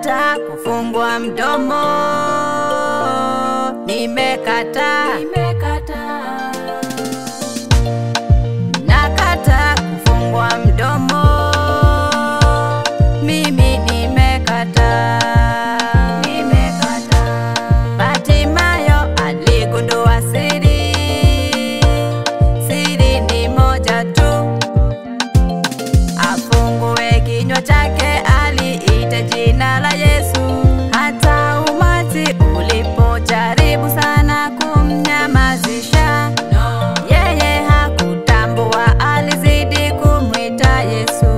Nakata kufungwa mdomo, nimekata, nimekata. Nakata kufungwa mdomo, mimi nimekata, nimekata. Batimayo aligundua siri, siri ni moja tu afungue kinywa chake, aliita jina la Yesu. Hata umati ulipojaribu sana kumnyamazisha, yeye hakutambua, alizidi kumwita Yesu.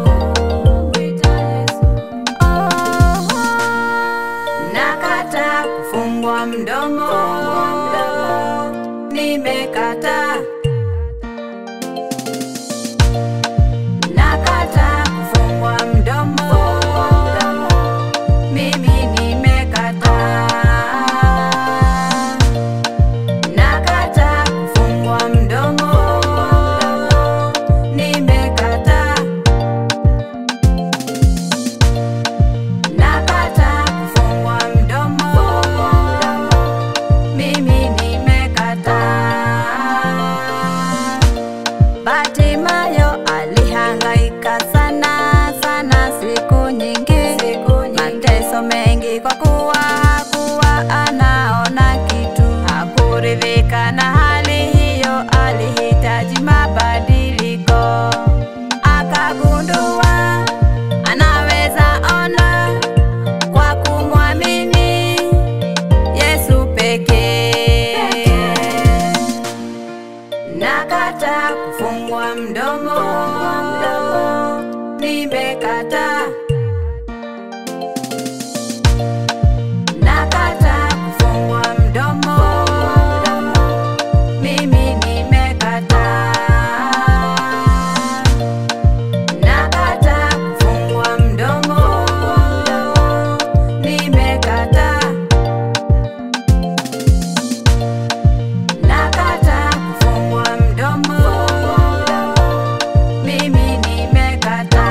Oh, nakata kufungwa mdomo, nimekata Nakata kufungwa mdomo, mimi nimekata. Nakata kufungwa mdomo, nimekata. Nakata kufungwa mdomo, mimi nimekata. Batimayo alihangaika sana sana siku nyingi, mateso mengi kwa kuwa hakuwa anaona kitu. Hakuridhika na hali hiyo, alihitaji mabadiliko. Akagundua anaweza ona kwa kumwamini Yesu pekee. Nakata kufungwa mdomo, nimekata. Nakata kufungwa mdomo, mimi nimekata. Nakata kufungwa mdomo, nimekata. Nakata kufungwa mdomo, mimi nimekata.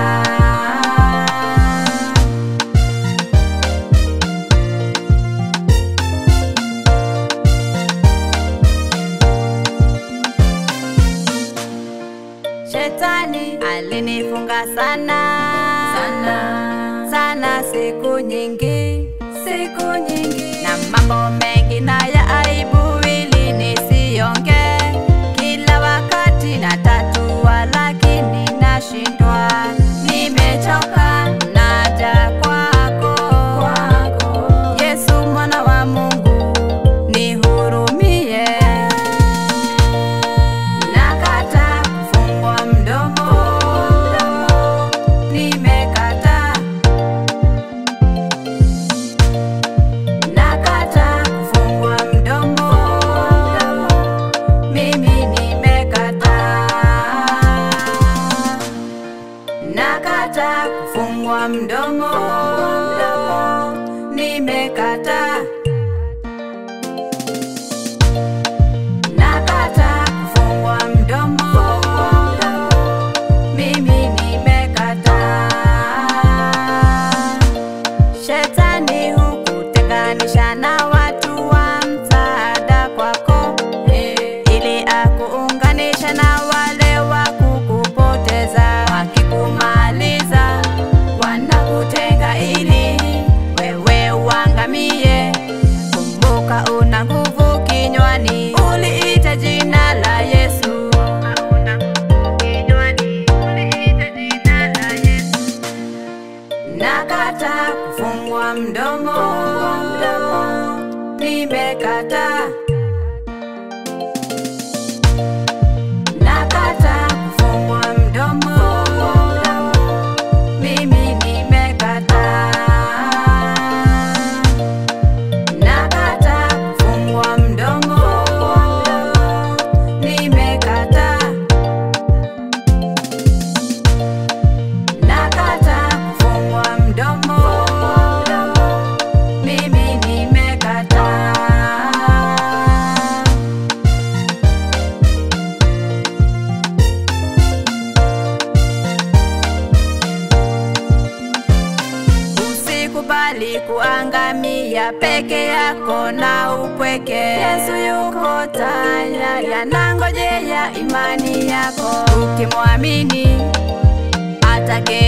Shetani alinifunga sana sana sana, siku nyingi siku nyingi, na mambo mengi na ya aibu ili nisionge. Kila wakati natatua, lakini nashindwa. Nimechoka, naja kwako, kwako Yesu mwana wa Mungu, nihurumie. Nakata kufungwa mdomo, nimekata. Nakata kufungwa mdomo, mimi nimekata. Nakata kufungwa mdomo, nimekata. Nakata kufungwa mdomo, mimi nimekata. Shetani hukutenganisha na watu wa msaada kwako, ili akuunganisha na wale wa kukupoteza. Wakikumaliza wanakutenga ili wewe uangamie. kuangamia peke yako na upweke. Yesu yuko tayari, anangojea imani yako ukimwamini atake